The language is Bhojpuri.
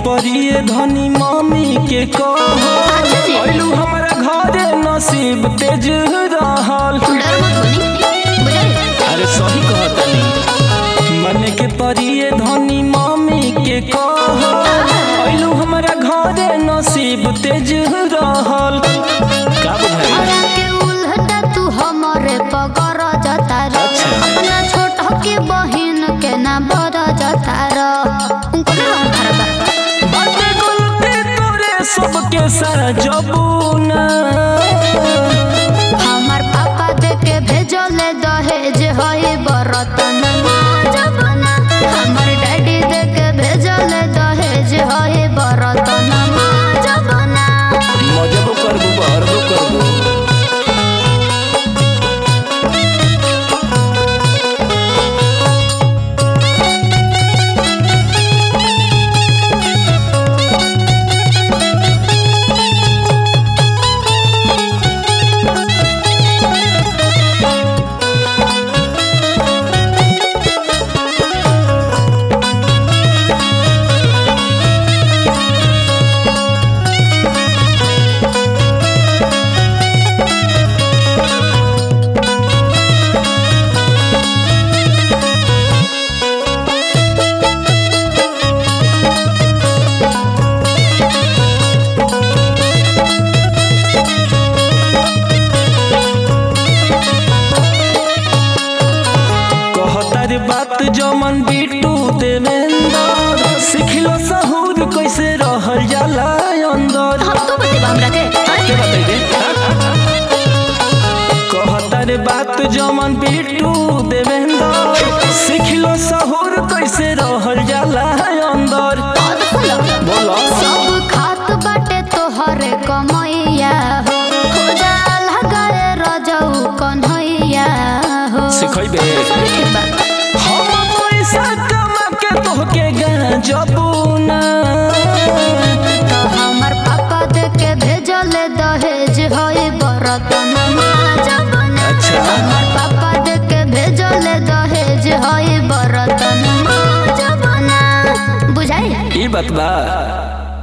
परिए धनी मम्मी के कह अच्छा जी। अइलू हमरा घरे नसीब तेज रहल डर मत बनी बुझाई अरे सही कहतनी मन के परिए धनी मम्मी के कह अइलू हमरा घरे नसीब तेज रहल का बुझाई हरा के उल्टा तू हमरे पगर जता र अच्छा। अपना छोट के बहिन के ना बर जता र उनको ना रहन खराब बा बाटे गलती तोरे सबके सजबूना हमार पापा दे के भेजले दहेज हई बरतन जबना हमार डैडी दे के भेजले दहेज हई बरतन जबना मजबो करबो बहरबो करबो कहतार बात जमन बिटू देवेंद्र सिखलो सहूर कैसे रहल जाला अंदर हम तो बतेबा हमरा के के बताई दे कहतार बात जमन बिटू देवेंद्र सिखलो सहूर कैसे रहल जाला अंदर और सुनो बोलो सब खात बाटे तोहरे कमैया हो हो जाल गए रजऊ कन्हैया हो सिखैबे ठीक बा हम पैसा कमा के तोहके गजबूना तो हमर पापा दे के भेजले दहेज हई बरतन जबना अच्छा। हमर पापा दे के भेजले दहेज हई बरतन जबना बुझाई ई बात बा